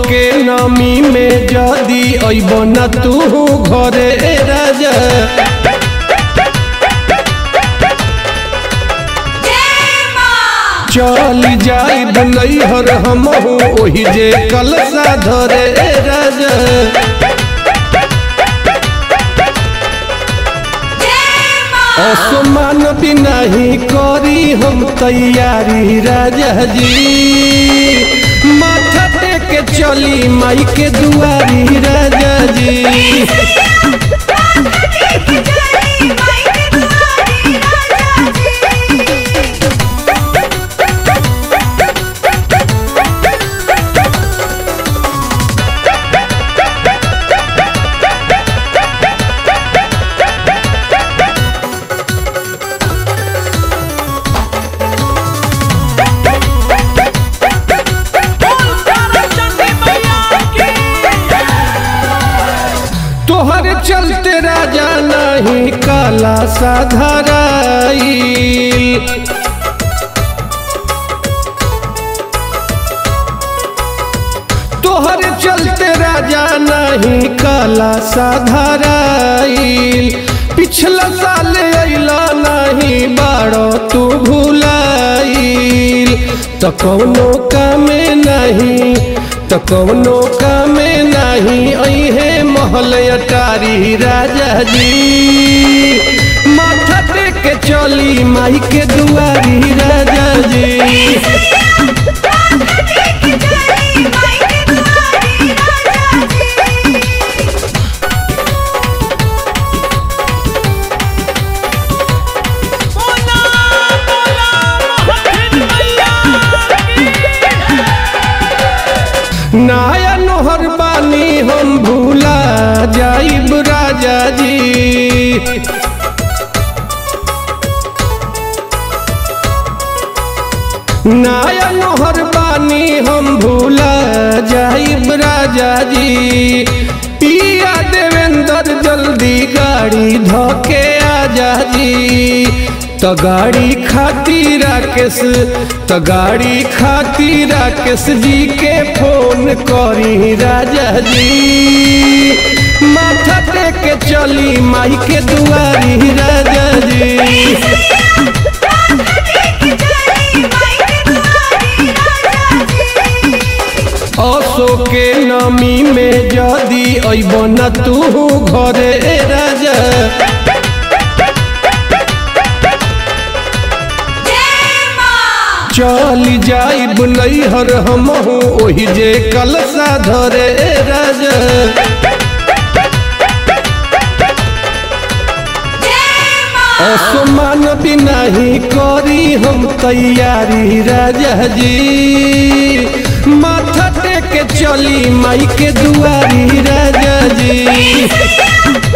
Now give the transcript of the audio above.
के नमी में जदी अइब न तू घरे राजा चल जाई नैहर हमहू ओही जे कलसा धरे राजा असमान भी नहीं करी हम तैयारी राजा जी माथा टेके चली माई के दुआरी राजा जी तोहर चलते राजा नहीं काला साधराई तोहर चलते राजा नहीं काला साधराई पिछला साल अइला नहीं बाड़ो तू भुलाइल तो कौनो कामे नहीं तो कौनो कामे नहीं अहे महल अटारी राजा जी माथा टेके चली माई के दुआरी राजा जी बोला बोला मोहन मैया की नाया नोहर बानी हम भूला जाइब राजा जी नाया नोहर बानी हम भूला जाइब राजा जी पिया देवेंद्र जल्दी गाड़ी धोके आजा जी तो गाड़ी खाती राकेश तो गाड़ी खाती राकेश जी के फोन करी राजा जी माथा टेके चली माई के दुआरी राजा जी असो के नमी में जदी अइब न तू घरे राजा चल जाइब नैहर हमहू ओही जे कलसा धरे राजा असमान भी नहीं करी हम तैयारी राजा जी माथा टेके चली माई के दुआरी राजा जी